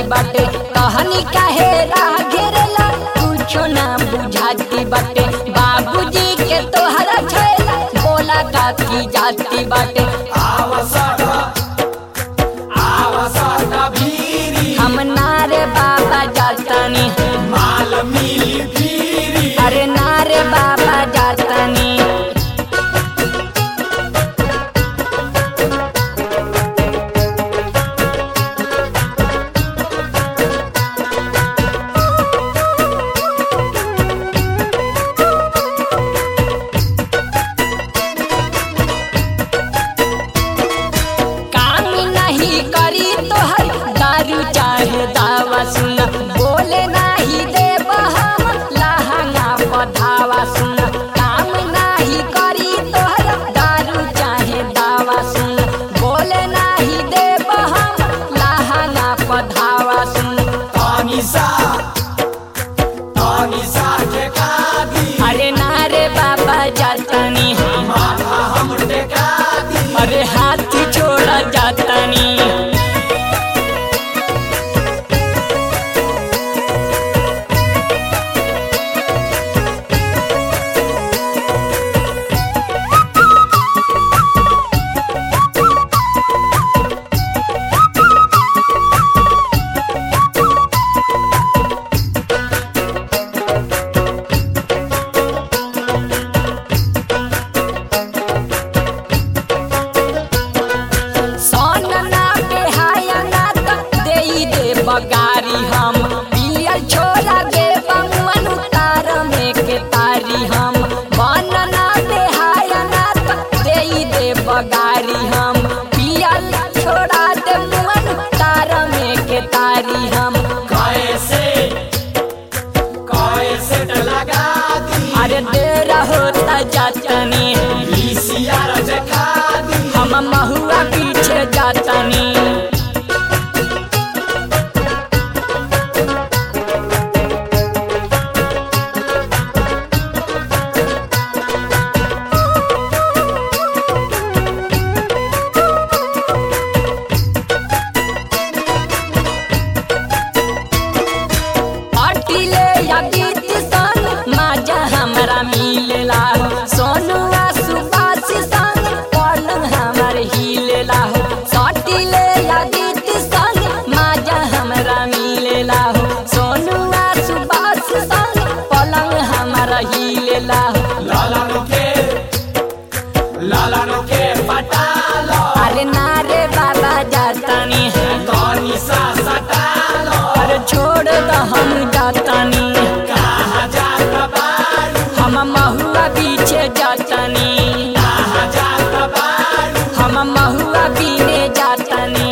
बाटे कहानी काहे राह घेरेला कुछो ना बुझाती बाटे बाबूजी के तोहरा छैला बोला का की जाती बाटे हम नारे बाबा जातानी अरे नारे बाबा जातानी काम नहीं करी तो हर दारू चाहे दावा सुन बोले नहीं दे हम लहंगा पधावा सुन काम नहीं करी तो हर दारू चाहे दावा सुन बोले नहीं दे हम लहंगा पधावा सुन अरे नारे बाबा जातनी अरे हाथ छोड़ा जातनी सोन ना बेहाया ना त देई दे बगारी हम पियल छोड़ा दे बमुअन उतार में के तारी हम बन ना बेहाया ना त देई दे बगारी हम पियल छोड़ा दे मुअन उतार में के तारी हम अरे दे रहो त जातनी हम महुआ पीछे जातनी अटिले यदीत संग माजा हमरा मिलेला हो सोनुआ सुबास संग पलंग हमर हिलेला हो सटिले यदीत संग माजा हमरा मिलेला हो सोनुआ सुबास संग पलंग हमरा हिलेला हो अरे नारे बाबा जातानी अरे छोड़ द हम जातानी हम महुआ पीछे जातानी हम महुआ पीने जातानी